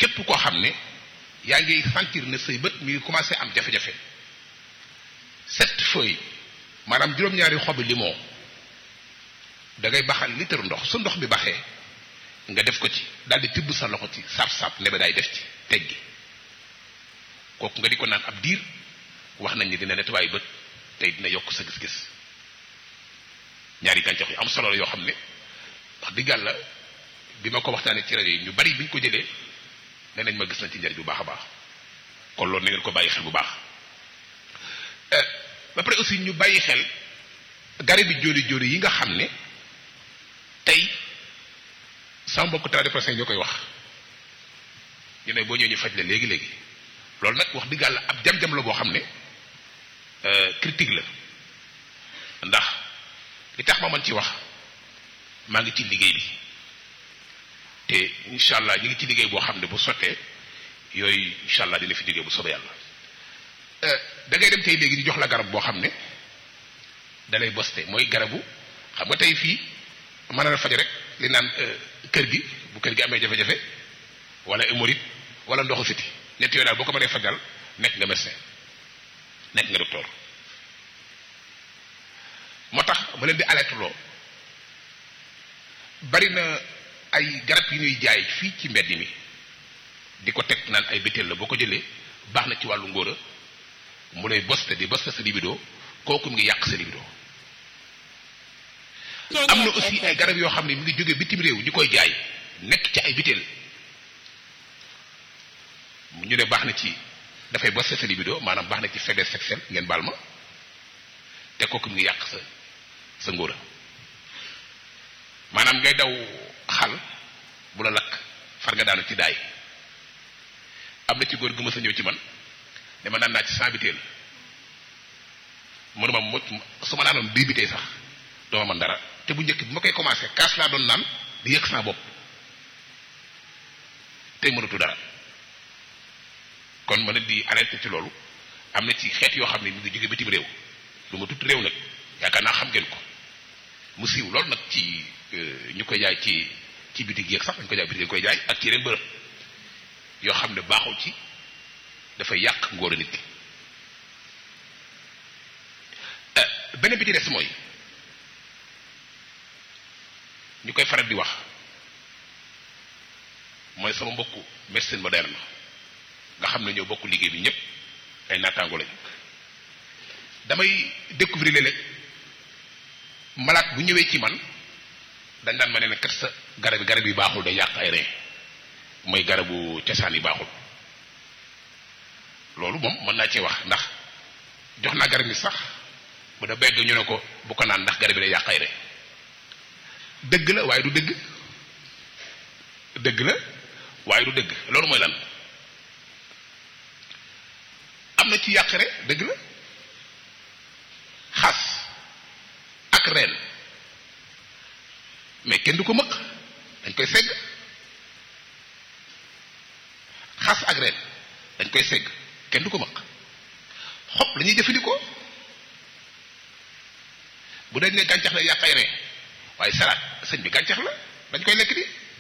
képp koo xam ne yaa ngi sentir ne say bët mi ngi commencé am jafe-jafe sept feuilles maanaam juróom-ñaari xobi limon da ngay baxal litre ndox su ndox bi baxee nga def ko ci daal di tibb sa loxo ci saab-saab nebe daay def ci teggi kooku nga di ko naan ab diir wax nañ ni dina nettoyer bët tey dina yokk sa gis-gis ñaari gàncax yu am solo la yoo xam ne wax dëgg yàlla bi ma ko waxtaanee ci rajo yi ñu bari bi ñu ko jëlee nee nañ ma gis nañ ci njariñ bu baax a baax kon loolu na ngeen ko bàyyi xel bu baax ba pare aussi ñu bàyyi xel garab bi jóoli jóoli yi nga xam ne tey sama mbokk tradiprasin ñoo koy wax ñu ne boo ñëwee ñu faj la léegi léegi loolu nag wax dëgg yàlla ab jam-jam la boo xam ne critique la ndax li tax ma mën ci wax maa ngi ci liggéey bi te incha allah ñu ngi ci liggéey boo xam ne bu sottee yooyu incha allah dina fi liggéey bu soobee yàlla da ngay dem tey léegi di jox la garab boo xam ne da lay boste mooy garabu xam nga tey fii mën na faj rek li naan kër gi bu kër gi amee jafe-jafe wala hémorroïde wala ndoxu siti ñett yooyu daal boo ko mënee fajal nekk nga médecin nekk nga docteur moo tax ma leen di alerte loo bari na ay garab yu ñuy jaay fii ci mbedd mi di ko teg naan ay bétéel la boo ko jëlee baax na ci wàllu ngóora mu lay boste di boste sa libido kooku mu ngi yàq sa libido am na aussi ay garab yoo xam ne mu ngi jóge bitim réew ñu koy jaay nekk ci ay bitéel ñu ne baax na ci dafay boste sa libido maanaam baax na ci faiblesse sexuelle ngeen baal ma te kooku mu ngi yàq sa sa ngóora maanaam ngay daw xal bu la lakk far nga daanu ci daay am na ci góor gu ma sa ñëw ci man ne ma naan naa ci cent biteel mënuma mo su ma naanoon dix biteel sax doo ma mën dara te bu njëkk bi ma koy commencé kaas laa doon naan di yëg saa bopp tey mënatu dara kon ma ne di arrêté ci loolu am na ci xeet yoo xam ne mu ngi jóge bitim réew lu ma tudd réew nag yaakaar naa xam ngeen ko mu siiw loolu nag ci ñu koy jaay ci ci bitig yeeg sax dañ koy jaay bitig dañ koy jaay ak ci yeneen bërëb yoo xam ne baaxul ci dafay yàq ngóor nit ki beneen bi ci des mooy ñu koy faral di wax mooy sama mbokku médecine moderne nga xam ne ñoo bokk liggéey bi ñëpp ay naataango lañ damay découvrir léeg-léeg malade bu ñëwee ci man dañ daan ma ne ne kat sa garab yi garab yi baaxul day yàq ay reen mooy garabu cosaan yi baaxul loolu moom mën naa cee wax ndax jox naa garab yi sax bu da begg ñu ne ko bu ko naan ndax garab yi day yàq ay reen dëgg la waaye du dëgg dëgg la waaye du dëgg loolu mooy lan am na ci yàqare dëgg la xas ak reen mais kenn du ko mëq dañ koy segg xas ak reen dañ koy segg kenn du ko mëq xob la ñuy jëfandikoo bu dañ ne gàncax la yàq ay reen waaye salaat sëñ bi gàncax la dañ koy lekk di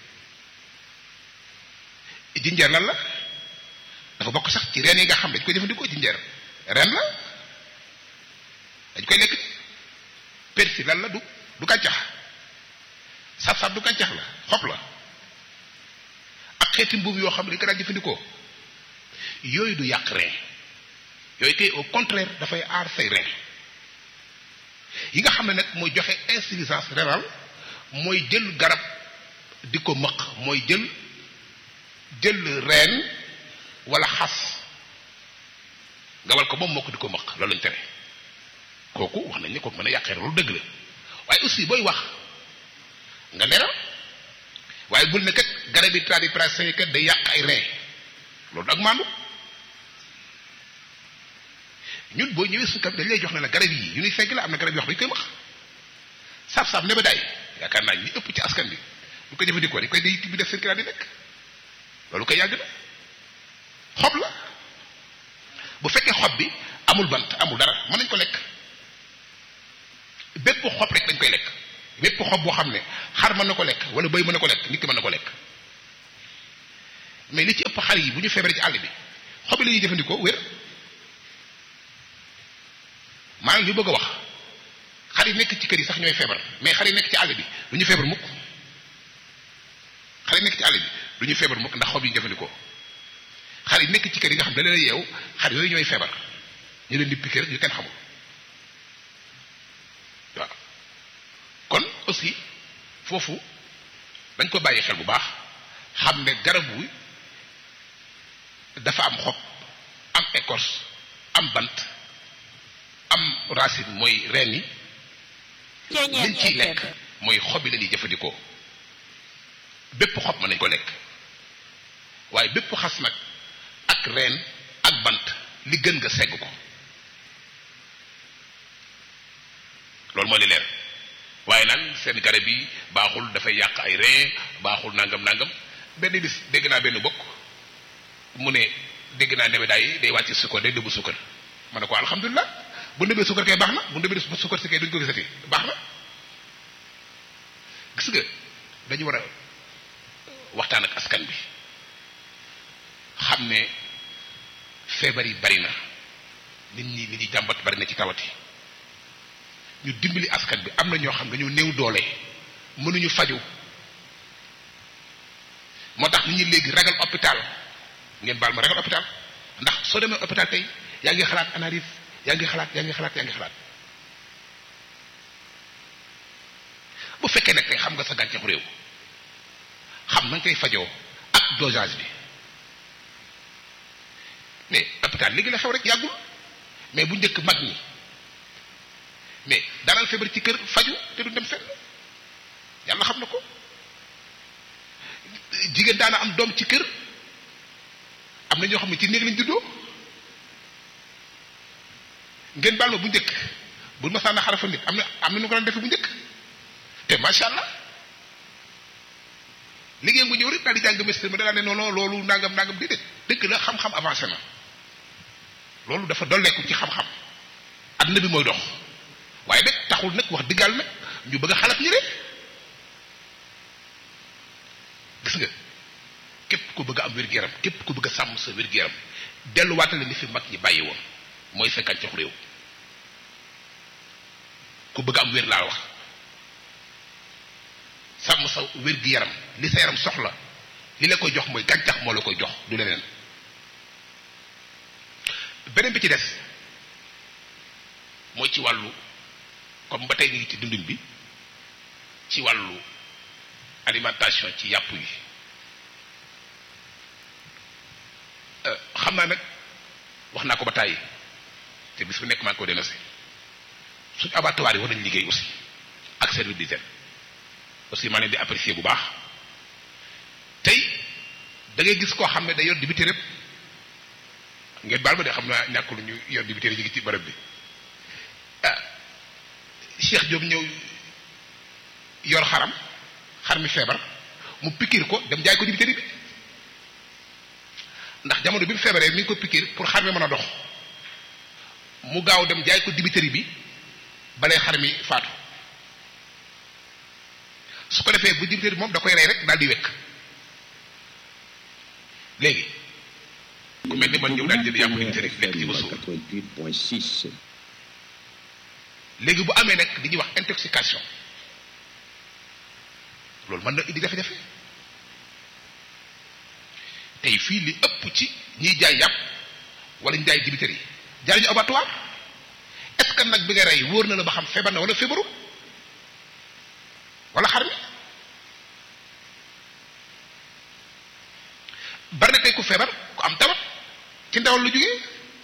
jinjeer lan la dafa bokk sax ci reen yi nga xam dañ koy jëfandikoo jinjeer reen la dañ koy lekk di persil lan la du du gàncax sab-sab du gàncax la xob la ak xeeti mbuum yoo xam ne dañ ko daan jëfandikoo yooyu du yàq reen yooyu kay au contraire dafay aar say reen yi nga xam ne nag mooy joxe insuffisance rénale mooy jël garab di ko mëq mooy jël jël reen wala xas nga wal ko moom moo ko di ko mëq loolu lañ tere kooku wax nañ ne kooku mën a yàqee loolu dëgg la waaye aussi booy wax nga leeral waaye bul ne kat garab yi tradipraticien kat day yàq ay reen loolu ak maandu ñun boo ñëwee su dañ lay jox ne la garab yi yu ñuy fekk la am na garab yoo xam dañu koy wax saab-saab neba daay yaakaar naa ñi ëpp ci askan bi bu ko jëfandikoo dañ koy day bi def seen kiraat di lekk loolu koy yàgg na xob la bu fekkee xob bi amul bant amul dara mën nañ ko lekk bépp xob rek dañ koy lekk bépp xob boo xam ne xar mën na ko lekk wala bëy mën na ko lekk nit ki mën na ko lekk mais li ci ëpp xar yi bu ñu feebaree ci àll bi xob yi la ñuy jëfandikoo wér maanaam li bëgg a wax xar yi nekk ci kër yi sax ñooy feebar mais xar yi nekk ci àll bi du ñu feebar mukk xar yi nekk ci àll bi du ñu feebar mukk ndax xob yi ñu jëfandikoo xar yi nekk ci kër yi nga xam ne da leen yeew xar yooyu ñooy feebar ñu leen di piquer ñu kenn xamul waaw kon aussi foofu dañ ko bàyyi xel bu baax xam ne garab wi dafa am xob am écorce am bant am racine mooy reen yi liñ ciy lekk mooy xob yi la ñuy jëfandikoo bépp xob mën nañ ko lekk waaye bépp xas nag ak reen ak bant li gën nga segg ko loolu moo li leer waaye naan seen garab yi baaxul dafay yàq ay reen baaxul nangam nangam benn bis dégg naa benn bokk mu ne dégg naa nebedaay yi day wàcc sukkar day nëbbu sukkar ma ne ko alhamdulilah bu nëbbee sukkar kay baax na bu nëbbee sukkar si kay duñ ko gisati baax na gis nga dañu war a waxtaan ak askan bi xam ne feebar yi bari na nit ñi nit ñi jàmbat bari na ci tawati ñu dimbali askan bi am na ñoo xam dañu néew doole mënuñu faju moo tax nit ñi léegi ragal hôpital ngeen baal ma ragal hôpital ndax soo demee hôpital tey yaa ngi xalaat analyse yaa ngi xalaat yaa ngi xalaat yaa ngi xalaat bu fekkee nag tey xam nga sa gàncaxu réew xam na nga koy fajoo ak dosage bi mais hôpital léegi la xew rek yàggul mais bu njëkk mag ñi mais daanal feebar ci kër faju te du dem fenn yàlla xam na ko jigéen daana am doom ci kër am na ñoo xam ne ci néeg lañ juddoo ngeen baal ma bu njëkk bu masaana xarafa nit am na am na ñu ko daan defee bu njëkk te macha allah liggéey nga ñëw rek daal di jàng médecine ma da ne non non loolu nangam nangam déedéet dëgg la xam-xam avancé na loolu dafa dolleeku ci xam-xam àdduna bi mooy dox waaye nag taxul nag wax diggal nag ñu bëgg a xalaat ñi rek gis nga képp ku bëgg a am wér-gu-yaram képp ku bëgg a sàmm sa wér-gu-yaram delluwaatale li fi mag ñi bàyyi woon mooy sa gàncax réew ku bëgg a am wér laa wax sàmm sa wér-gu-yaram li sa yaram soxla li la koy jox mooy gàncax moo la koy jox du leneen beneen bi ci des mooy ci wàllu comme ba tey ñu ngi ci dundin bi ci wàllu alimentation ci yàpp yi xam naa nag wax naa ko ba tàyyi te bis bu nekk maa ngi ko dénoncé suñu abattoir yi war nañu liggéey aussi ak service d'hygiène aussi maa leen di apprécier bu baax tey da ngay gis koo xam ne day yor dibité rek ngeen baal ma de xam naa ñàkkul ñu yor dibité ñu ngi ci bërëb bi ah Cheikh Diop ñëw yor xaram xar mi feebar mu pikir ko dem jaay ko dibité bi ndax jamono bi mu feebaree mi ngi ko pikir pour xar mi mën a dox mu gaaw dem jaay ko dibiteri bi balee xar mi faatu su ko defee bu dibiteri moom da koy rey rek daal di wekk léegi ku mel ni man ñëw daal jënd yàpp dibiteri lekk ci ba suur léegi bu amee nag di ñuy wax intoxication loolu mën na indi jafe-jafe tey fii li ëpp ci ñiy jaay yàpp wala ñu jaay dibiteri yi jaay ñu abattoir est-ce que nag bi nga rey wóor na la ba xam feebar na wala feebaru wala xar mi bari na tey ku feebar ku am tawat ci ndawal lu jógee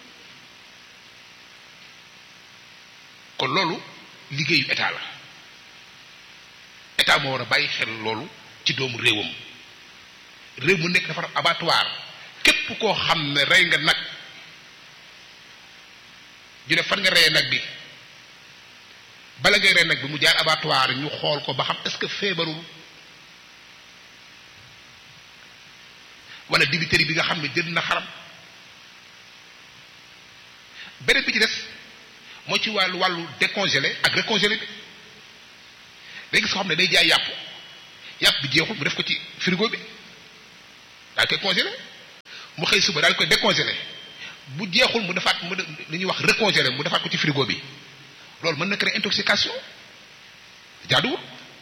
kon loolu liggéeyu état la état moo war a bàyyi xel loolu ci doomu réewam réew mu nekk dafa abattoir képp koo xam ne rey nga nag ñu ne fan nga reyee nag bi bala ngay rey nag bi mu jaar abattoir ñu xool ko ba xam est-ce que feebarul wala dibiteri bi nga xam ne jënd na xaram beneen bi ci des moo ci wàllu wàllu décongelé ak recongelé bi day gis ko xam ne day jaay yàpp yàpp bi jeexul mu def ko ci frigo bi daal koy congelé mu xëy suba daal koy décongelé bu jeexul mu defaat mu li ñuy wax recongelé mu defaat ko ci frigo bi loolu mën na créer intoxication jaaduwul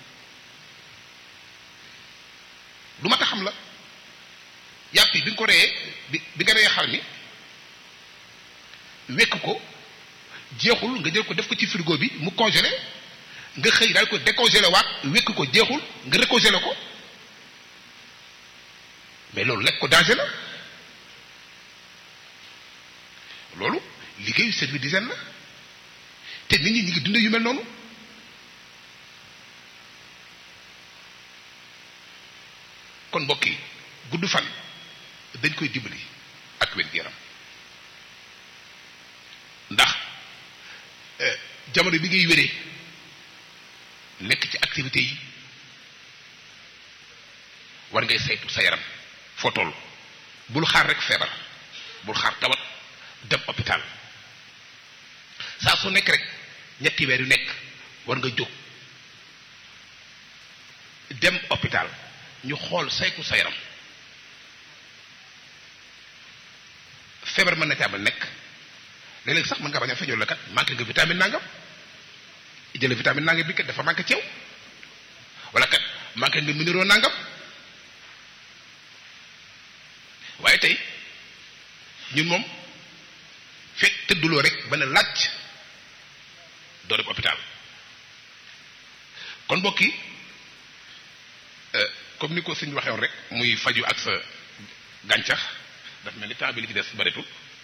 lu ma ta xam la yàpp yi bi nga ko reyee bi bi nga reyee xar mi wekk ko jeexul nga jël ko def ko ci frigo bi mu congelé nga xëy daal ko décongelé waat wekk ko jeexul nga recongelé ko mais loolu lekk ko danger la loolu liggéeyu service d'hygiène la te nit ñi ñu ngi dundee yu mel noonu kon mbokk yi gudd fan dañ koy dimbali ak wér yaram ndax jamono bi ngay wéree nekk ci activités yi war ngay saytu sa yaram foo toll bul xaar rek feebar bul xaar tawat dem hôpital saa su nekk rek ñetti weer yu nekk war nga jóg dem hôpital ñu xool saytu sa yaram feebar mën na ci amal nekk léeg-léeg sax mën nga bañ a feeñoo la kat manqué nga vitamine nangam jële vitamine nangam bi kat dafa manqué ceew wala kat manqué nga minéraux nangam waaye tey ñun moom fekk tëdduloo rek ba ne laaj doo dem hôpital kon mbokk yi comme ni ko sëñ waxee woon rek muy faju ak sa gàncax daf mel ni temps bi li ci des bareetul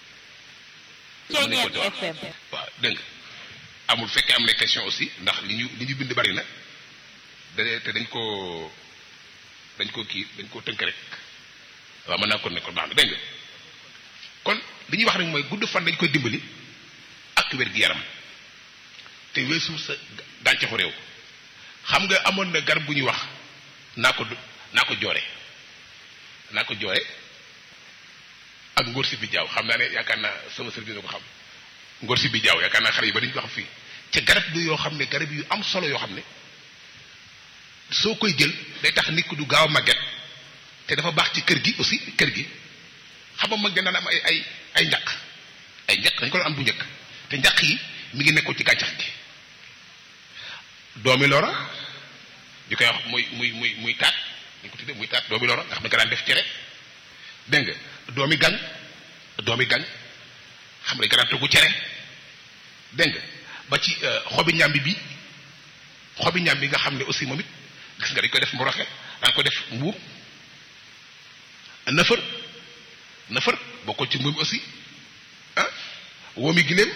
waaw dégg nga amul fekkee am na question aussi ndax li ñu li ñu bind bari na da te dañ ko dañ ko kii dañ ko tënk rek waaw mën naa kon ne kon baax na dégg nga kon li ñuy wax rek mooy gudd fan dañ koy dimbali ak wér gi yaram te weesu sa gàncaxu réew xam nga amoon na garab bu ñuy wax naa ko naa ko joore naa ko joore ak ngóor si bi jaaw xam naa ne yaakaar naa sama service ko xam ngóor si bi jaaw yaakaar naa xale yi ba dañu ko xam fii ca garab bi yoo xam ne garab yu am solo yoo xam ne soo koy jël day tax nit ku du gaaw a màgget te dafa baax ci kër gi aussi kër gi xam nga mag dañ daan am ay ay ay njaq ay njaq dañ ko doon am bu njëkk te njaq yi mi ngi nekkoon ci gàncax gi doomi lora ñu koy wax muy muy muy muy taat dañ ko tuddee muy taat doomi lora nga xam ne nga daan def cere dégg nga doomi gang doomi gang xam ne nga daan toggu cere dégg nga ba ci xobi ñambi bi xobi ñambi nga xam ne aussi moom it gis nga dañ koy def mboroxe daan ko def mbuum nëfër nëfër bokkul ci mbuum aussi ah woomi giléem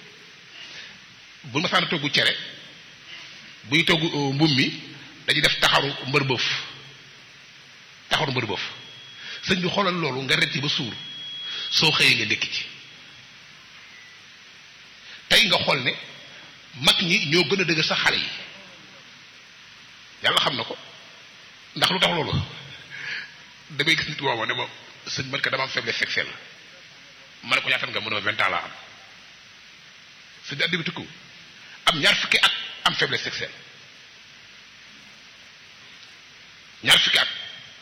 bu ma saan toggu cere bu ñu togg mbuum mi dañuy def taxaru mbër bëf taxaru mbër bëf sëñ bi xoolal loolu nga ret yi ba suur soo xëyee nga dékki ci tey nga xool ne mag ñi ñoo gën a dëgër sax xale yi yàlla xam na ko ndax lu tax loolu damay gis nit woowa ne ma sëñ man ka dama am faiblesse sexuelle ma ne ko ñaatan nga mën a vingt ans laa am sëñ addi bi tukku am ñaar fukki at am faiblesse sexuelle ñaar fukki at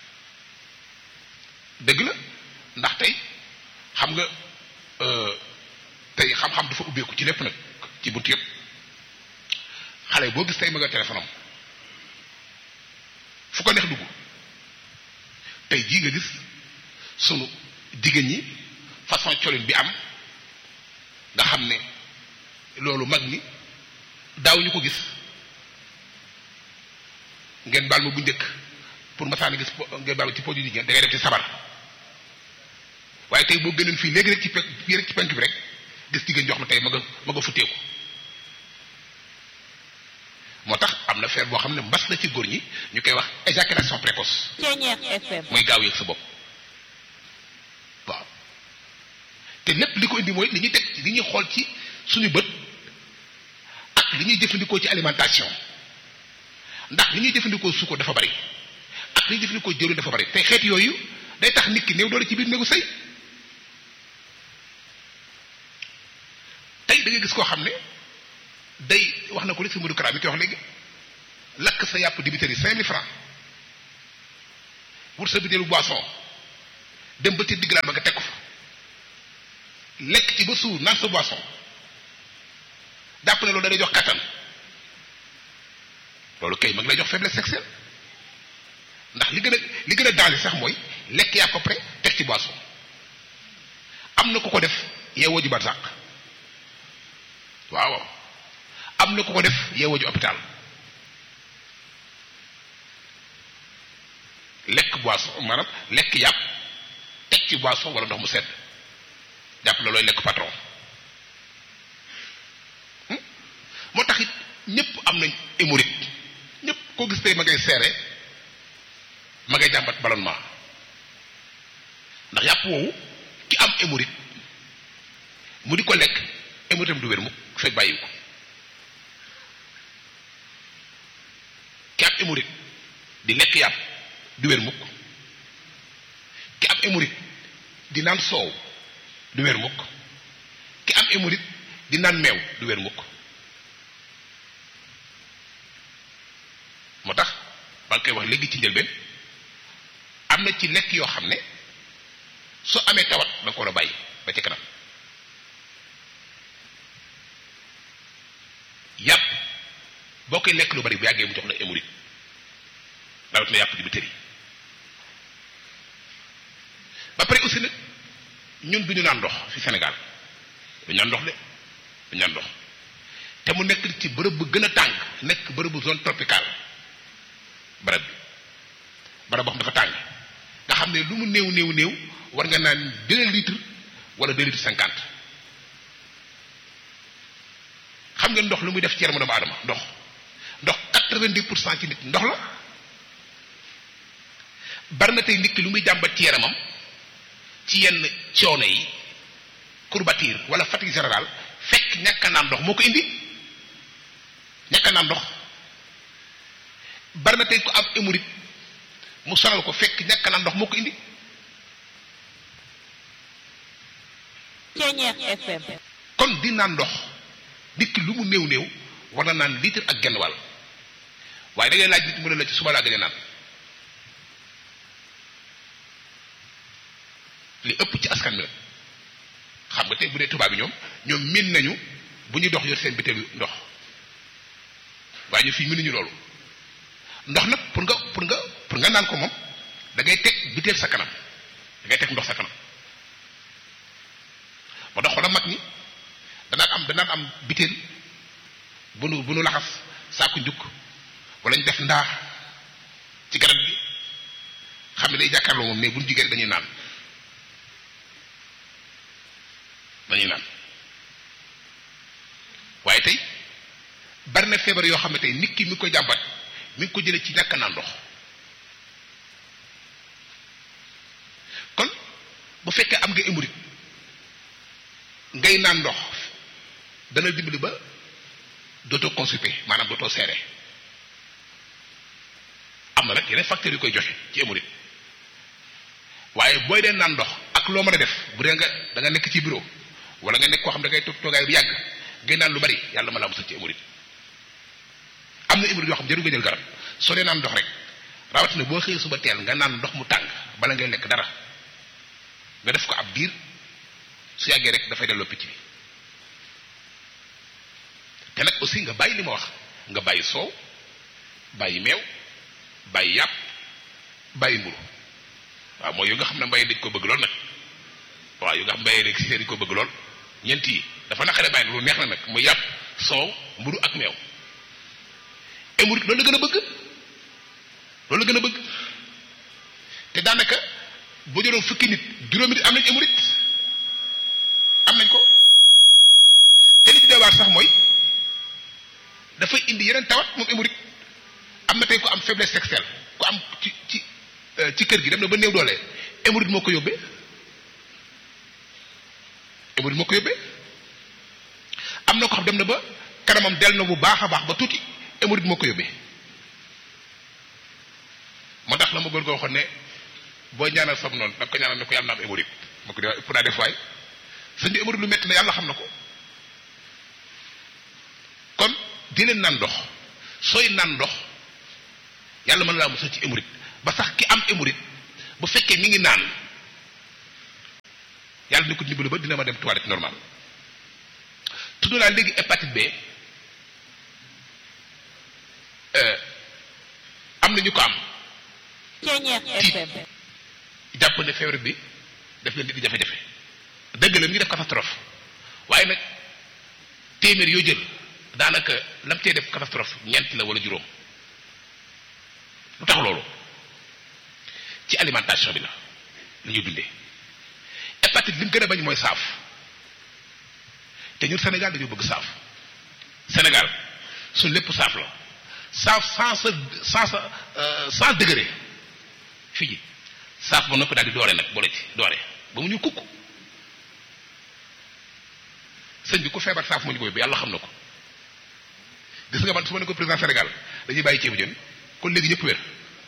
dëgg la ndax tey xam nga tey xam-xam dafa ubbeeku ci lépp nag ci bunt yëpp xale boo gis tey ma nga téléphone am fu ko neex dugg tey jii nga gis sunu jigéen ñi façon colin bi am nga xam ne loolu mag ñi daaw ñu ko gis ngeen baal ma bu njëkk pour masaana gis ngeen baal ma ci produit jigéen da ngay def ci sabar waaye tey boo gënoon fii léegi rek ci pe fii rek ci penk bi rek gis jigéen jox ma tey ma nga ma nga futteeku moo tax am na feer boo xam ne mbas la ci góor ñi ñu koy wax éjaculation précoce mooy gaaw yëg sa bopp waaw te lépp li ko indi mooy li ñuy teg li ñuy xool ci suñu bët ak li ñuy jëfandikoo ci alimentation ndax li ñuy jëfandikoo suukar dafa bari ak li ñuy jëfandikoo jëwriñ dafa bari te xeet yooyu day tax nit ki néew doole ci biir néegu sëy tey da nga gis koo xam ne day wax na ko léegi si Modou Kara mi koy wax léegi lakk sa yàpp dibiteri cinq mille francs wut sa bitéelu boisson dem ba ci diggalaan ba nga teg ko fa lekk ci ba suur naan sa boisson jàpp ne loolu da lay jox kattan loolu kay mag lay jox faiblesse sexuelle ndax li gën a li gën a danger sax mooy lekk yaa ko pare teg ci boisson am na ku ko def yeewoo ji barsàq waaw waaw am na ku ko def yeewoo ji hôpital lekk boisson maanaam lekk yàpp teg ci boisson wala ndox mu sedd jàpp la looy lekk patron moo tax it ñëpp am nañ hémorroïde ñëpp koo gis tey ma ngay seere ma ngay jàmbat ballonnement ndax yàpp woowu ki am hémorroïde mu di ko lekk hémorroïde du wér mukk fekk bàyyi ko ki am hémorroïde di lekk yàpp du wér mukk ki am hémorroïde di naan soow du wér mukk ki am hémorroïde di naan meew du wér mukk moo tax ba nga koy wax léegi ci njëlbeen am na ci lekk yoo xam ne soo amee tawat da nga ko war a bàyyi ba ci kanam yàpp boo koy lekk lu bari bu yàggee mu jox la hémorroïde rawat na yàpp di bi tëri ba pare aussi nag ñun du ñu naan ndox fi Sénégal du naan ndox de du naan ndox te mu nekk ci bërëb bu gën a tàng nekk bërëb bu zone tropicale barab bi barab boo xam dafa tàng nga xam ne lu mu néew néew néew war nga naan deux litres wala deux litres cinquante xam nga ndox lu muy def ci yaramu doomu aadama ndox ndox quatre-vingt-dix pour cent ci nit ndox la bari na tey nit ki lu muy jàmbat ci yaramam ci yenn coono yi courbature wala fatigue générale fekk ñàkk a naan ndox moo ko indi ñàkk a naan ndox bari na tey ko am hémorroïde mu sonal ko fekk ñàkk a naan ndox moo ko indi Ceñeex FM kon di naan ndox nit ki lu mu néew néew war na naan litre ak genn wàll waaye da ngay laaj nit mu ne la ci suba laa gën a naan li ëpp ci askan bi xam nga tey bu dee tubaab bi ñoom ñoom miin nañu bu ñu dox yor seen bitéelu ndox waaye ñu fii miinuñu loolu ndox nag pour nga pour nga pour nga naan ko moom da ngay teg bitéel sa kanam da ngay teg ndox sa kanam moo tax xoolal mag ñi danaan am danaan am bitéel bu nu bu nu laxas saaku njukk wala ñu def ndaa ci garab gi xam ne day jàkkaarloo moom mais bu ñu jigéen dañuy naan dañuy naan waaye tey bari na feebar yoo xam ne tey nit ki mi ngi koy jàmbat mi ngi ko jëlee ci ñàkk naan ndox kon bu fekkee am nga hémorroïde ngay naan ndox dana dimbali ba dootoo constipé maanaam dootoo seere am na nag yeneen facteurs yu koy joxe ci hémorroïde waaye booy dee naan ndox ak loo mën a def bu dee nga da nga nekk ci bureau wala nga nekk koo xam da ngay toog toogaay bu yàgg ngay naan lu bari yàlla ma laa musal ci hémorroïde am na hémorroïde yoo xam jarul nga jël garab soo dee naan ndox rek rawatina boo xëyee suba teel nga naan ndox mu tàng bala ngay lekk dara nga def ko ab diir su yàggee rek dafay delloo picc bi te nag aussi nga bàyyi li ma wax nga bàyyi soow bàyyi meew bàyyi yàpp bàyyi mburu waaw mooy yu nga xam ne mbay dañ ko bëgg lool nag waaw yu nga xam mbay rek si dañ ko bëgg lool ñeent yi dafa naqare bàyyi lu neex na nag muy yàpp soow mburu ak meew hémorroïde loolu la gën a bëgg loolu la gën a bëgg te daanaka boo jëloon fukki nit juróomi nit am nañ hémorroïde am nañ ko te li ci deewaat sax mooy dafay indi yeneen tawat moom hémorroïde am na tey ko am faiblesse sexuelle ku am ci ci ci kër gi dem na ba néew doole hémorroïde moo ko yóbbee hémorroïde moo ko yóbbee am na ko xam dem na ba kanamam del na bu baax a baax ba tuuti hémorroïde moo ko yóbbee moo tax la ma góor goo waxoon ne boo ñaanal sab noonu da nga ko ñaanal ne ko yàlla na am hémorroïde moo ko di pour naa def waay sëñ bi hémorroïde lu metti na yàlla xam na ko kon di leen naan ndox sooy naan ndox yàlla mën na laa musal ci hémorroïde ba sax ki am hémorroïde bu fekkee mi ngi naan yàlla ni ko dimbali ba dina ma dem toilette normal tudd naa léegi hépatite B am na ñu ko am tiit jàpp ne feebar bi daf leen di jafe-jafe dëgg la ñu def catastrophe waaye nag téeméer yoo jël daanaka lam cee def catastrophe ñeent la wala juróom lu tax loolu ci alimentation bi la la ñuy dundee hépatite li mu gën a bañ mooy saaf te ñun Sénégal dañoo bëgg saaf Sénégal su lépp saaf la saaf sans sa sans sans degré fii ji saaf ba noppi daal di doore nag boole ci doore ba mu ñu kukk sëñ bi ku feebar saaf moo ñu ko yóbbu yàlla xam na ko gis nga man su ma ne ko président Sénégal dañuy bàyyi ceebu jën kon léegi ñëpp wér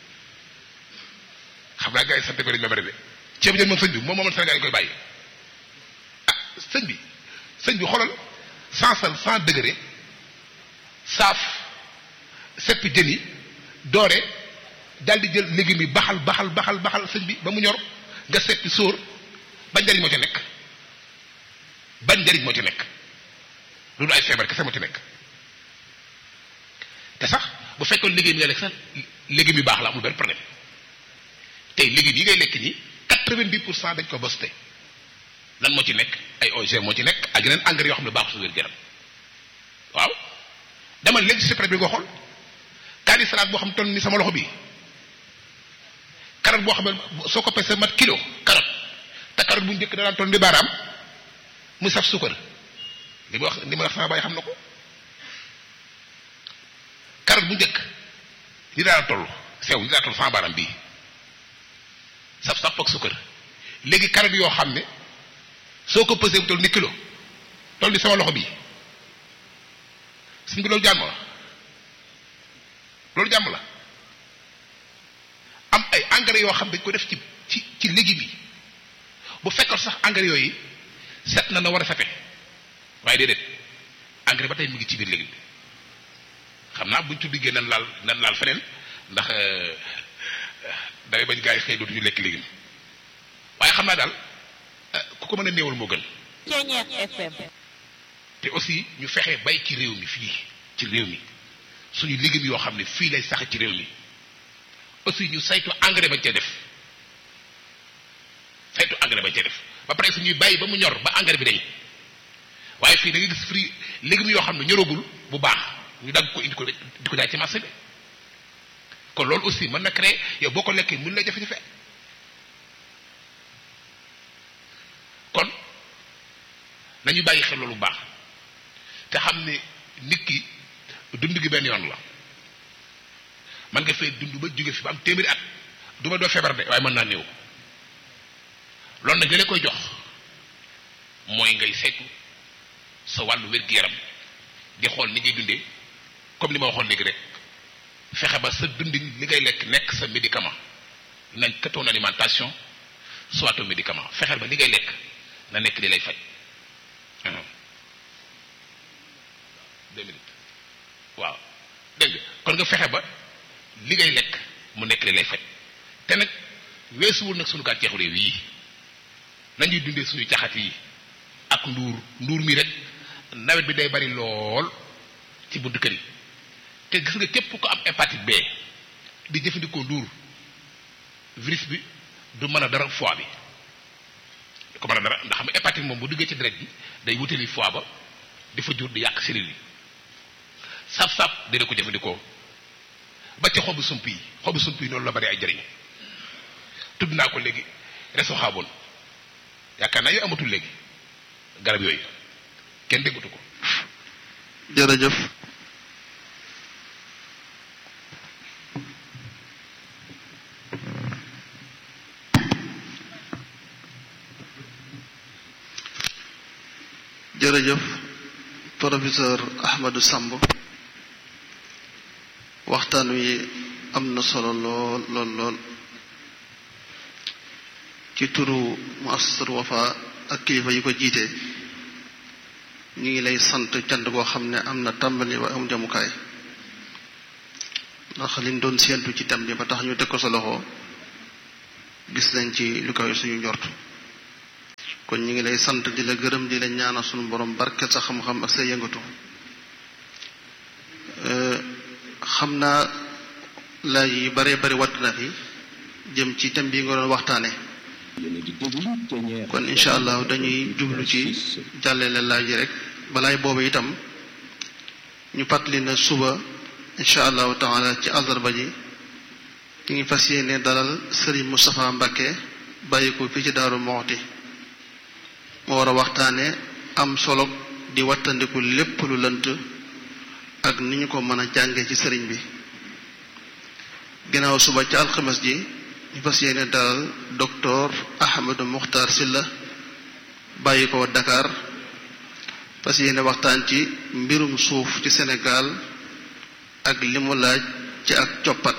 xam naa gars yi sant ko dañ ma bari de ceebu jën moom sëñ bi moom moomal Sénégal yi koy bàyyi ah sëñ bi sëñ bi xoolal sans sal sans degré saaf seppi jën yi doore daal di jël légumes yi baxal baxal baxal baxal sëñ bi ba mu ñor nga seppi sóor bañ njariñ moo ci nekk bañ njariñ moo ci nekk loolu ay feebar kese moo ci nekk te sax bu fekkoon légumes yi nga lekk sax légumes yu baax la amul benn problème tey légumes yi ngay lekk nii quatre-vingt-dix pour cent dañ ko bosté lan moo ci nekk ay OGM moo ci nekk ak yeneen engrais yoo xam ne baaxul su wér gu yaram waaw dama léegi ci secret bi nga xool kaani salade boo xam toll ni sama loxo bi carotte boo xam ne soo ko pesee mat kilo carotte te carotte bu njëkk da daan toll ni baaraam mu saf suukar li ma wax li ma wax sama baay xam na ko carotte bu njëkk li daan toll sew li daan toll sama baaraam bii saf saf ak suukar léegi carotte yoo xam ne soo ko pesee mu toll ni kilo toll ni sama loxo bii suñ bi loolu jàmm la loolu jàmm la am ay engrais yoo xam dañ ko def ci ci ci légumes yi bu fekkoon sax engrais yooyu set na na war a sete waaye déedéet engrais ba tey mu ngi ci biir légume bi xam naa buñ tuddi nan laal nan laal feneen ndax day bañ gaa yi xëy dootuñu lekk légume waaye xam naa daal ku ko mën a néewal moo gën te aussi ñu fexe bay ci réew mi fii ci réew mi suñu légumes yoo xam ne fii lay sax ci réew mi aussi ñu saytu engrais bañ cee def saytu engrais bañ cee def ba pare suñuy bàyyi ba mu ñor ba engrais bi dañ waaye fii da nga gis fii légumes yoo xam ne ñoragul bu baax ñu dagg ko indi ko di ko jaay ci marché bi kon loolu aussi mën na créer yow boo ko lekkee mën lay jafe-jafe kon nañu bàyyi xel loolu bu baax te xam ne nit ki dund gi benn yoon la man nga fay dund ba jóge fi ba am téeméeri at du ma doo feebar de waaye mën naa néew loolu nag li koy jox mooy ngay saytu sa wàllu wér-gu-yaram di xool ni ngay dundee comme li ma waxoon léegi rek fexe ba sa dundin li ngay lekk nekk sa médicament nañ que ton alimentation soit ton médicament fexeel ba li ngay lekk na nekk li lay faj deux minutes waaw dégg nga kon nga fexe ba li ngay lekk mu nekk li lay faj te nag weesuwul nag suñu gàncaxu réew yii nañuy dundee suñu caxat yi ak nduur nduur mi rek nawet bi day bari lool ci buntu kër yi te gis nga képp ko am hépatite B di jëfandikoo nduur virus bi du mën a dara foie bi du ko mën a dara ndax xam hépatite moom bu duggee ci deret bi day wutali foie ba di fa jur di yàq cellules yi saf-saf dina ko jëfandikoo ba ci xobu sump yi xobu sump yi noonu la bari ay jëriñ tudd naa ko léegi reso xaaboon yaakaar naa yooyu amatul léegi garab yooyu kenn déggatu ko jërëjëf jërëjëf professeur Ahmadou Samb waxtaan wi am na solo lool lool lool ci turu muassasatul Wafa ak kilifa yi ko jiite ñu ngi lay sant cant koo xam ne am na tàmbali ba am jamukaay ndax liñ doon séentu ci tam bi ba tax ñu teg ko sa loxo gis nañ ci lu koy suñu njort kon ñu ngi lay sant di la gërëm di la ñaanal sunu borom barke sa xam-xam ak sa yëngatu xam naa laaj yi bare bari wadd na fi jëm ci thème bi nga doon waxtaane kon incha allah dañuy jublu ci jàllale laaj yi rek balaay boobu itam ñu fàttali na suba incha allahu taala ci àllarba ji ñu ngi fas yéene dalal Serigne Moustapha Mbacké bàyyi ko fii ci Daaru Moxti moo war a waxtaane am solo di wattandiku lépp lu lënt ak ni ñu ko mën a jànge ci sëriñ bi ginnaaw suba ci alxames ji ñu fas yéene dalal docteur Ahmadou Muxtar Silla bàyyi ko Dakar fas yéene waxtaan ci mbirum suuf ci Sénégal ak li mu laaj ci ak coppat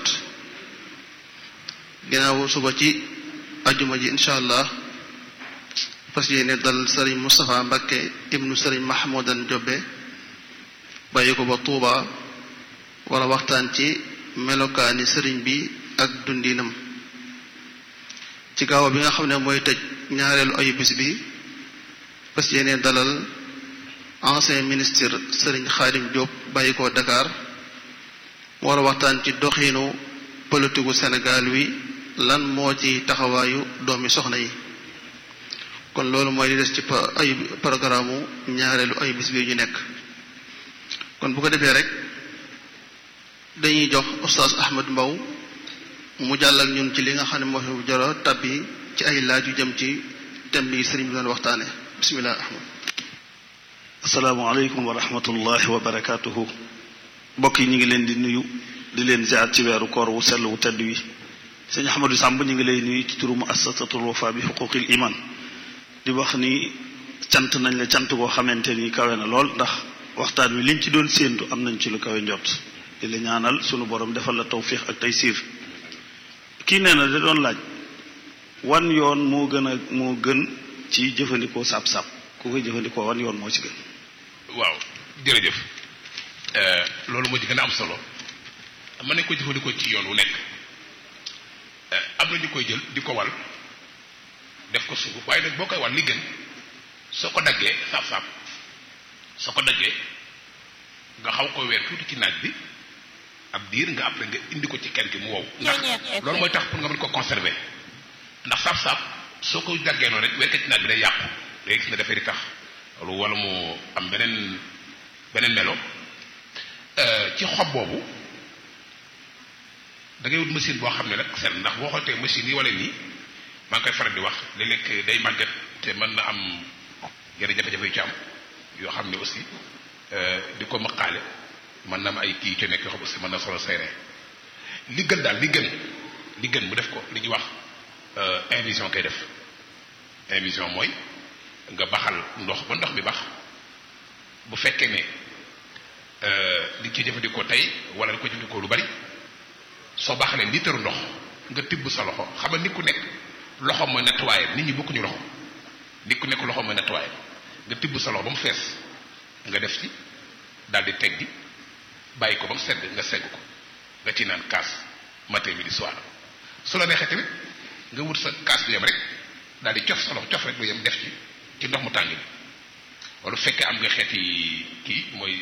ginnaaw suba ci ajuma ji incha allah fas yéene dal sëriñ Moustapha Mbacké ibnu sëriñ Mahmoudan Jobbe bàyyi ko ba Tuuba war a waxtaan ci melokaani sëriñ bi ak dundinam ci gaaw bi nga xam ne mooy tëj ñaareelu ayu bis bi fas yéene dalal ancien ministre sëriñ Xaadim Diop bàyyi ko Dakar war a waxtaan ci doxiinu politiku Sénégal wi lan moo ci taxawaayu doomi soxna yi kon loolu mooy li des ci ay programme ñaareelu ay bis bi ñu nekk kon bu ko defee rek dañuy jox oustaz Ahmed Mbow mu jàllal ñun ci li nga xam ne moo fi joro tabbi ci ay laaj yu jëm ci thème bi sëriñ bi doon waxtaane bismillah ahmad asalaamaaleykum wa rahmatullahi wa barakaatuhu mbokk yi ñu ngi leen di nuyu di leen ziar ci weeru koor wu sell wu tedd wi sëñ Ahmadou Samb ñu ngi lay nuyu ci turu muassasatul wafa bi xuquqil iman di wax ni cant nañ la cant koo xamante ni kawe na lool ndax waxtaan wi liñ ci doon séentu am nañ ci lu kawe njot di la ñaanal sunu borom defal la tawfiix ak taysiir kii nee na da doon laaj wan yoon moo gën a moo gën ci jëfandikoo sab-sab ku koy jëfandikoo wan yoon moo ci gën waaw jërëjëf loolu moo ci gën a am solo mën nañ ko jëfandikoo ci yoon wu nekk am na ñu koy jël di ko wal def ko sunguf waaye nag boo koy wal li gën soo ko daggee saab-saab soo ko daggee nga xaw ko weer tuuti ci naaj bi ab diir nga après nga indi ko ci kër gi mu wow ndax loolu mooy tax pour nga mën ko conserver ndax saab-saab soo ko daggee noonu rek weer ko ci naaj bi day yàqu day gis ne dafay di tax loolu wala mu am beneen beneen melo ci xob boobu da ngay wut machine boo xam ne nag seen ndax boo xootee machine yi wala nii maa ngi koy faral di wax léeg-léeg day màgget te mën na am yenn jafe-jafe yu ci am yoo xam ne aussi di ko maqaale mën na am ay kii ci nekk yoo xam aussi mën na solo seere li gën daal li gën li gën mu def ko li ñuy wax invision koy def invision mooy nga baxal ndox ba ndox bi bax bu fekkee ne li ci jëfandikoo tey wala li ko jëfandikoo lu bari soo baxalee liitaru ndox nga tibb sa loxo xam nga nit ku nekk loxo mooy nettoyé nit ñi bokkuñu loxo nit ku nekk loxo mooy nettoyé nga tibb sa loxo ba mu fees nga def ci daal di teg gi bàyyi ko ba mu sedd nga segg ko nga ci naan kaas matin midi soir su la neexee tamit nga wut sa kaas bi yem rek daal di cof sa loxo cof rek lu yem def ci ci ndox mu tàng bi wala fekkee am nga xeeti kii mooy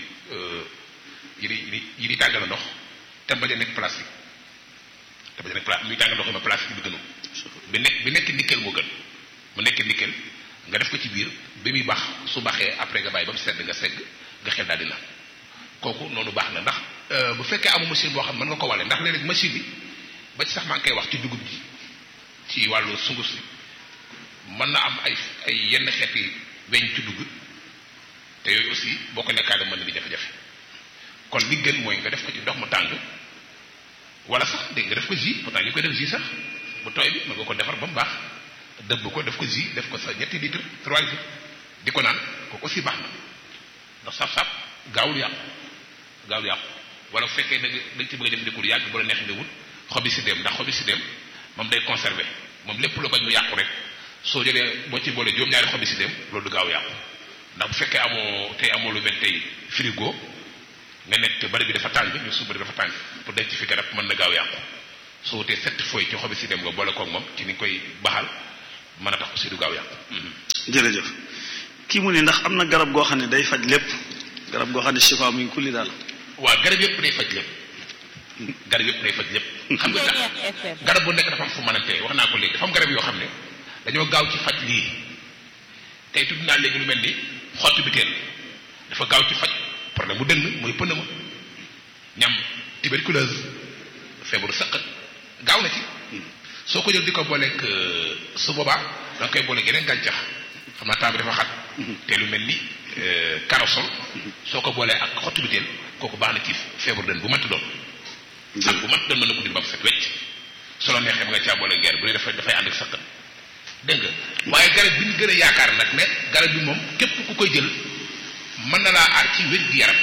yi di yi di tàngal ndox te bañ a nekk plastique te bañ a nekk plastique muy tàngal ndox yi ma plastique bi gënu bi nekk bi nekk nickel moo gën mu nekk nickel nga def ko ci biir bi muy baax su baxee après nga bàyyi ba mu sedd nga segg nga xel daal di naan kooku noonu baax na ndax bu fekkee amu machine boo xam mën nga ko wale ndax léeg-léeg machine bi ba ci sax maa ngi koy wax ci dugub ji ci wàllu sunguf si mën na am ay ay yenn xeeti weñ ci dugg te yooyu aussi boo ko lekkaale mën na di jafe-jafe kon li gën mooy nga def ko ci ndox mu tàng wala sax dégg nga def ko jus pourtant ñu koy def jus sax bu tooy bi mën nga ko defar ba mu baax dëbb ko def ko jus def ko sa ñetti litre trois litres di ko naan kooku aussi baax na ndax saf-saf gaawul yàqu gaawul yàqu wala bu fekkee da nga dañ ci bëgg a jëfandikoo lu yàgg bu la neex nga wut xobi si dem ndax xobi si dem moom day conserver moom lépp lu bañ mu yàqu rek soo jëlee boo ci boole juróom-ñaari xobi si dem loolu du gaaw yàqu ndax bu fekkee amoo tey amoo lu mel tey frigo nga nekk bari bi dafa tàng ñu suba dafa tàng pour denc fi garab mën na gaaw yàqu soo wutee sept feuilles ci xobi si dem nga boole koog moom ci ni nga koy baxal mën a tax aussi du gaaw yàqu jërëjëf kii mu ni ndax am na garab goo xam ne day faj lépp garab goo xam ne chifa mi ngi kulli daal waaw garab yëpp day faj lépp garab yëpp day faj lépp xam nga tax garab bu nekk dafa am fu mënante wax naa ko léegi dafa am garab yoo xam ne dañoo gaaw ci faj lii tey tudd naa léegi lu mel ni xotti biteel dafa gaaw ci faj problème bu dënn mooy pënd ma ñam tuberculose feebaru sëqat gaaw na ci soo ko jël di ko booleeg su boobaa da nga koy booleeg yeneen gàncax xam naa temps bi dafa xat te lu mel ni karosol soo ko boolee ak xottu biteel kooku baax na ci feebaru dënn bu mënti doon ak bu mënti doon mën na ko dindi ba mu set wecc solo neexee ba nga caa boole ngeer bu dee dafay dafay ànd ak sëqat dégg nga waaye garab bi ñu gën a yaakaar nag ne garab bi moom képp ku koy jël mën na laa aar ci wér gi yaram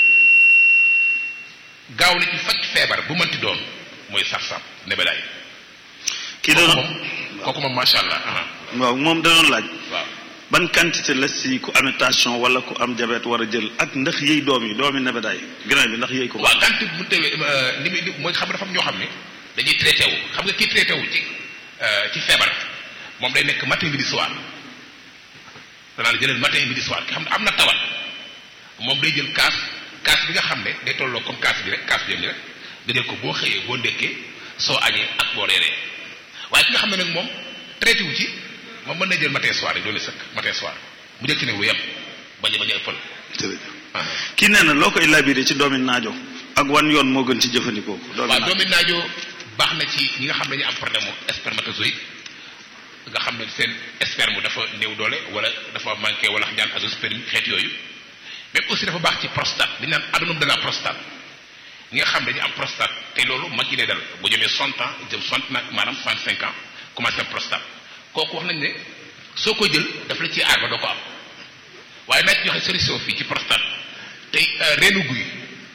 gaaw na ci faj feebar bu mënti doon mooy saf-saf nebedaay kii kooku da moom kooku moom macha allah aha waaw moom da doon laaj waaw ban quantité la si ku amee tension wala ku am diabète war a jël ak ndax yëy doom yi doomi nebedaay grain bi ndax yëy ko waaw gànt bu tewee ni muy mooy xam nga dafa am ñoo xam ne dañuy traité wu xam nga kii traité wu ci ci feebar moom day nekk matin midi soir danaa la jëlal matin midi soir ki xam ne am na tawat moom day jël kaas kaas bi nga xam ne day tolloo comme kaas bi rek kaas bi yam ni rek nga jël ko boo xëyee boo ndekkee soo añee ak boo reeree waaye ki nga xam ne nag moom traité wu ci moom mën na jël matin soir rek doole sëkk matin soir mu jël ci ne lu yem bañ a bañ a ëppal jërëjëf ah. kii nee na loo koy labiré ci doomi naajo ak wan yoon moo gën ci jëfandikoo ko doomi waaw naajo doomi naajo baax na ci ñi nga xam ne dañu am problème mu spermatozoïde nga xam ne seen sperme dafa néew doole wala dafa manqué wala ñaan azoospermie xeet yooyu même aussi dafa baax ci prostate li ñu naan adénome de la prostate ñi nga xam ne dañu am prostate te loolu mag yi lay dal bu jëmee 60 ans jëm 60 nag maanaam 65 ans commencé am prostate kooku wax nañ ne soo ko jël daf la ciy aar ba doo ko am waaye naa ci joxe solution fii ci prostate tey reenu guy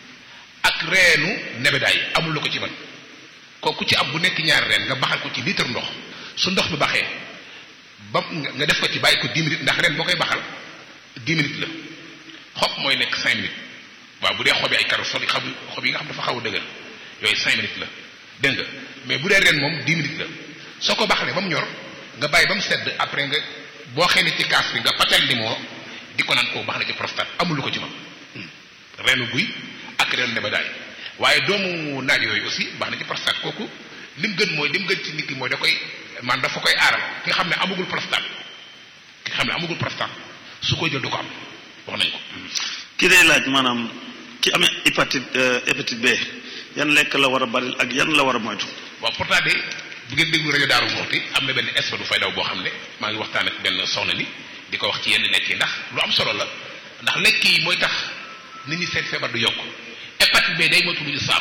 ak reenu nebedaay amul la ko ci man kooku ci am bu nekk ñaari reen nga baxal ko ci litre ndox su ndox bi baxee ba nga def ko ci bàyyi ko 10 minutes ndax ren boo koy baxal 10 minutes la xob mooy nekk 5 minutes waaw bu dee xobi ay karosol yi xam xob yi nga xam dafa xaw a dëgër yooyu 5 minutes la dégg nga mais bu dee ren moom 10 minutes la soo ko baxalee ba mu ñor nga bàyyi ba mu sedd après nga boo xëy ne ci kaas bi nga patel limon di ko naan koo baax na ci prostate amul lu ko ci man reenu guy ak reenu nebedaay waaye doomu naaj yooyu aussi baax na ci prostate kooku lim gën mooy lim gën ci nit ki mooy da koy man dafa koy aaral ki nga xam ne amagul prostate ki nga xam ne amagul prostate su koy jël du ko am wax nañ ko kii day laaj maanaam ki amee hépatite hépatite B yan lekk la war a bari ak yan la war a moytu waaw pourtant de bu ngeen déglu rajo Daaru Muxti am na benn espèce bu fay daw boo xam ne maa ngi waxtaan ak benn soxna ni di ko wax ci yenn lekk yi ndax lu am solo la ndax lekk yi mooy tax nit ñi seen feebar du yokk hépatite B day moytu lu ñu saaf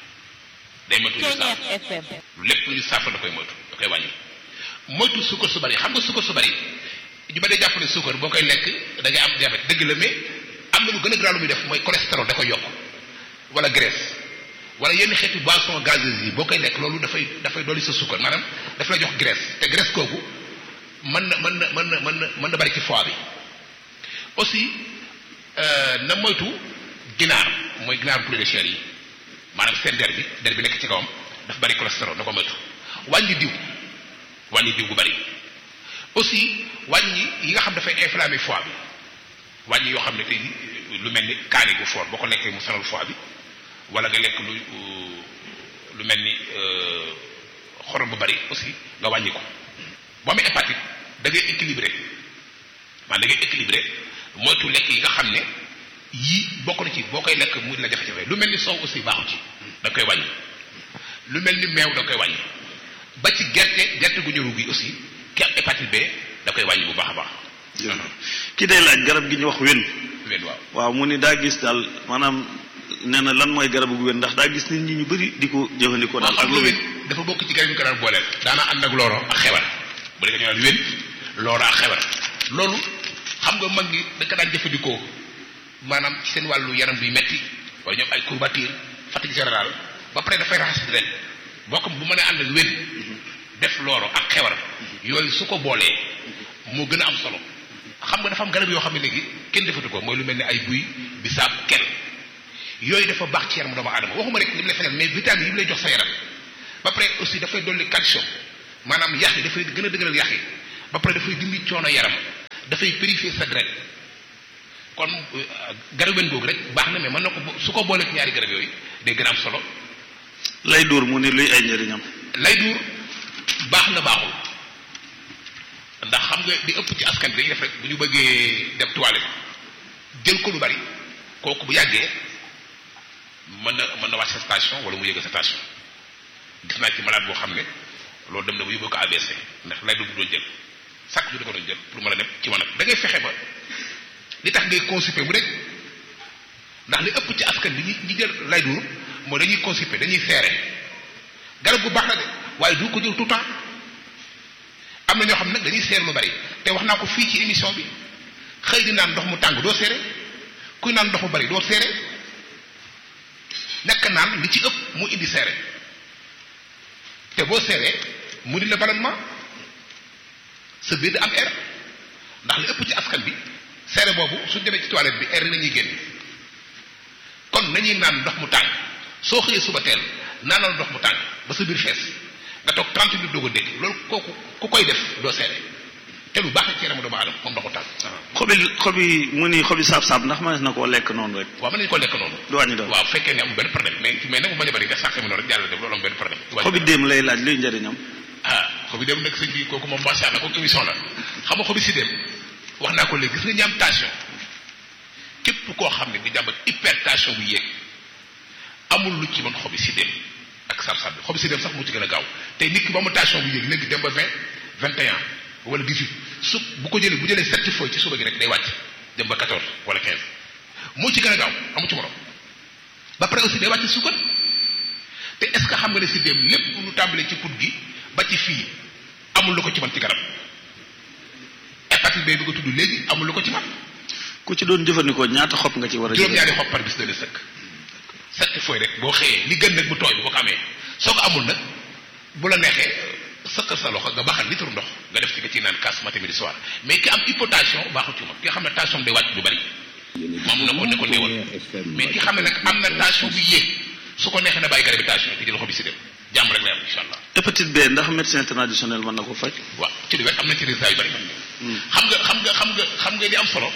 day moytu lu ñu saaf lu lépp lu ñu saaf la da koy moytu da koy wàññi moytu suukar su bari xam nga suukar su bari ñu ba dee jàpp ne suukar boo koy lekk da ngay am diabète dëgg la mais am na lu gën a grave lu muy def mooy cholestérol da koy yokk wala graisse wala yenn xeeti boisson gazeuse yi boo koy lekk loolu dafay dafay dolli sa suukar maanaam daf lay jox graisse te graisse kooku mën na mën na mën na mën na mën na bari ci foie bi aussi na moytu ginaar mooy ginaar poulet de chair yi maanaam seen der bi der bi nekk ci kawam daf bari cholestérol na ko moytu wàññi diw wàññi diw bu bari aussi wàññi yi nga xam dafay inflammé foie bi wàññi yoo xam ne tey lu mel ni kaani gu fort boo ko lekkee mu sonal foie bi wala nga lekk lu lu mel ni xorom bu bari aussi nga wàññi ko boo amee hépatite da ngay équilibré maanaam da ngay équilibré moytu lekk yi nga xam ne yii bokk na ci boo koy lekk mu la jafe-jafe lu mel ni soow aussi baaxu ci da koy wàññi lu mel ni meew da koy wàññi ba ci gerte gerte gu ñëru gi aussi ki am hépatite B da koy wàññi bu baax a baax. kii day laaj garab gi ñu wax wen wén waaw waaw mu ni daa gis daal maanaam nee na lan mooy garabu gu wen ndax daa gis nit ñi ñu bëri di ko jëfandikoo daal waaw ak xam lu nga wen wén dafa bokk ci garab yi ko daan booleel daana ànd ak looro ak xebar bu dee ñu naan wén looro ak xebar loolu xam nga mag ñi da ko daan jëfandikoo maanaam ci seen wàllu yaram buy metti wala ñoom ay courbature fatigue générale ba pare dafay raxas ren boo ko bu mën a ànd ak wén def looro ak xewar yooyu su ko boolee moo gën a am solo xam nga dafa am garab yoo xam ne léegi kenn defatu ko mooy lu mel ne ay buy bisaab kel yooyu dafa baax ci yaram doomu aadama waxuma rek li mu lay fajal mais vitamine yi mu lay jox sa yaram ba pare aussi dafay dolli calcium maanaam yax yi dafay gën a dëgëral yax yi ba pare dafay dindi coono yaram dafay purifier sa deret kon garaben googu rek baax na mais mën na ko su ko booleeg ñaari garab yooyu day gën a am solo lay duur mu ni luy ay njëriñam lay duur baax na baaxul ndax xam nga di ëpp ci askan bi dañuy def rek bu ñu bëggee dem toilette jël ko lu bari kooku bu yàggee mën na mën na wàcc sa station wala mu yëg sa station gis naa ci malade boo xam ne loolu dem na bu yóbbu ko ABC ndax lay duur bu doon jël chaque jour da ko doon jël pour mën a dem ci wanag da ngay fexe ba li tax ngay constipé mu rek ndax li ëpp ci askan bi ñi ñi jël lay duur mooy dañuy constipé dañuy seere garab gu baax la de waaye du ko jël tout le temps am na ñoo xam ne nag dañuy seer lu bari te wax naa ko fii ci émission bi xëy di naan ndox mu tàng doo seere kuy naan ndox mu bari doo seere nekk naan li ci ëpp mu indi seere te boo seeree mu di la ballonnement sa biir di am air ndax li ëpp ci askan bi seere boobu suñ demee ci toilette bi air nañuy génn kon nañuy naan ndox mu tàng soo xëyee suba teel naanal ndox mu tàng ba sa biir fees nga toog 30 minutes doog a dégg loolu kooku ku koy def doo seere te lu baax la ci yaramu doomu aadama moom ndox mu tàng. xobi xobi mu ni xobi saab-saab ndax mënees na koo lekk noonu rek waaw mën nañu ko lekk noonu. du wàññi dara waaw fekkee ne amul benn problème mais mais nag mu bañ a bëri nga sàq mi noonu rek jàll def loolu am benn problème. du wàññi xobi dara. déem lay laaj luy njëriñam ah xobi dem nag sëñ bi kooku moom macha allah kooku émission la xam nga xobi si dem wax naa ko léegi gis nga ñi am tension képp koo xam ne di jàmbat hypertension bu yéeg amul lu ci mën xobi si dem ak sab-sab bi xobi si dem sax mu ci gën a gaaw te nit ki ba mu tension bu yéeg léegi dem ba vingt vingt et un wala dix huit su bu ko jëlee bu jëlee sept feuilles ci suba gi rek day wàcc dem ba quatorze wala quinze moo ci gën a gaaw amu ci morom ba pare aussi day wàcc suukar te est ce que xam nga ne si dem lépp lu tàmbalee ci put gi ba ci fii amul lu ko ci man ci garab hépatite B bi nga tudd léegi amul lu ko ci man ku ci doon jëfandikoo ñaata xob nga ci war a jël juróom-ñaari xob par bis dana sëkk sept feuilles rek boo xëyee li gën nag bu tooy bi boo ko amee soo ko amul nag bu la neexee sëkkal sa loxo nga baxal litre ndox nga def ci nga ciy naan kaas matin midi soir mais ki am hypotension baaxul ci moom ki nga xam ne tension day wàcc lu bari moom na ko ne ko néewal mais ki xam ne nag am na tension bu yéeg su ko neexee na bàyyi garabi tension te jël xobi si dem jàmm rek la am incha allah hépatite B ndax médecin traditionnel mën na ko faj waaw ci lu wet am na ci résultat yu bari xam nga xam nga xam nga xam nga li am solo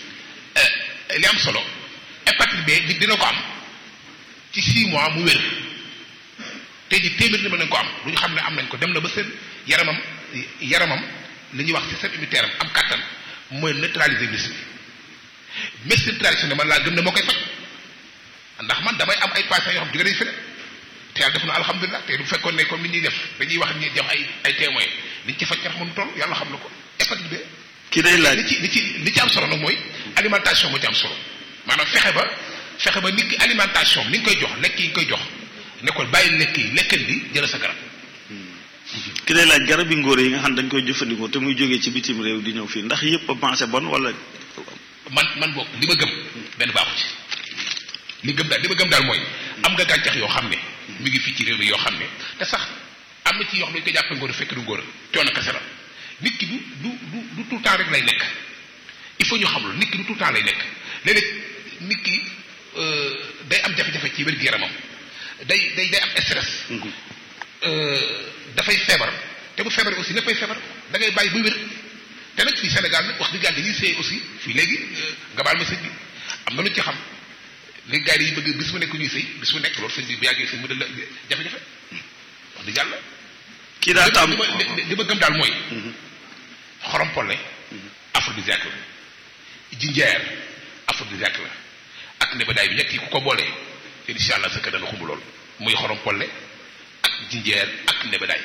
eh, li am solo hépatite B nit dina ko am ci 6 mois mu wér tey ji téeméer ni mën nañ ko am lu ñu xam ne am nañ ko dem na ba seen yaramam yaramam li ñuy wax système immunitaire am am kàttan mooy neutraliser virus bi médecine traditionnelle man laa gëm ne moo koy faj ndax man damay am ay patients yoo xam jóge nañ feneen te yàlla def na alhamdulilah te du fekkoon ne comme ni ñuy def dañuy wax ñi jox ay ay témoins liñ ci faj kenn xamul toll yàlla xam na ko hépatite B ki day laaj li ci li ci li ci am solo nag mooy alimentation moo ci am solo maanaam fexe ba fexe ba nit ki alimentation ni nga koy jox lekk yi nga koy jox ne ko bàyyi lekk yi lekkal li jëla sa garab ki day laaj garab yi ngóor yi nga xam dañ koy jëfandikoo te muy jógee ci bitim réew di ñëw fii ndax yëpp a pensé bon wala man man boog li ma gëm benn baaxu ci li gëm daal li ma gëm daal mooy am nga gàncax yoo xam ne mi ngi fii ci réew mi yoo xam ne te sax am na ci yoo xam ne dañu ko jàppe ngóor fekk du ngóor coono kese la nit ki du du du du tout le temps rek lay nekk il faut ñu xam lu nit ki du tout le temps lay nekk léeg-léeg nit ki euh, day am jafe-jafe ci wér-gu-yaramam day day day am stress euh, dafay feebar te bu feebaree aussi léppay feebar da ngay bàyyi ba wér te nag fii Sénégal nag wax dëgg yàlla dañuy seey aussi fii léegi nga baal ma sëñ bi am na lu ñu ci xam léegi gars yi dañuy bëgg bis bu nekk ñuy sëy bis bu nekk loolu sëñ bi bu yàggee sëñ mu dal la jafe-jafe wax dëgg yàlla kii daa tam li ma li li ma gëm daal mooy xorom polle aphrodisiaque la jinjeer aphrodisiaque la ak nebedaay bi ñett yi ku ko boolee incha allah sa kër dana xumb lool muy xorom polle ak jinjeer ak nebedaay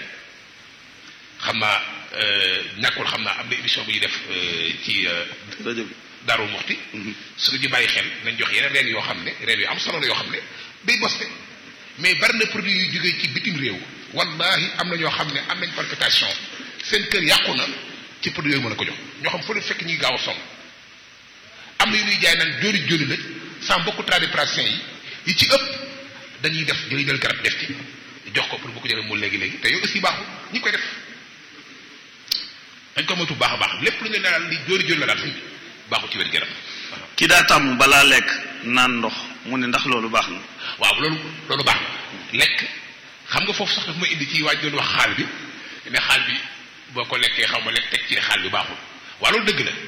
xam naa ñàkkul xam naa am na émission bu ñuy def ci rajo bi Daaru Muxti su ñu bàyyi xel nañ jox yeneen reen yoo xam ne reen yu am solo la yoo xam ne day boste mais bari na produit yu jógee ci bitim réew wallahi am na ñoo xam ne am nañ palpitation seen kër yàqu na ci produit yooyu mën a ko jox ñoo xam fu leen fekk ñuy gaaw a sonn am na yu ñuy jaay naan jóori jóori la sans beaucoup tradipraticiens yi yi ci ëpp dañuy def dañuy jël garab def ci jox ko pour bu ko jëlee mu léegi léegi te yooyu aussi baaxul ñi koy def dañ ko moytu baax a baax lépp lu ñu ne daal li jóori jóori la daal suñ bi baaxul ci wér gu kii daa tàmm balaa lekk naan ndox mu ne ndax loolu baax na waaw loolu loolu baax na lekk xam nga foofu sax daf ma indi ci waaj doon wax xaal bi ne xaal bi boo ko lekkee xaw ma lekk teg ci ne xaal bi baaxul waaw loolu dëgg la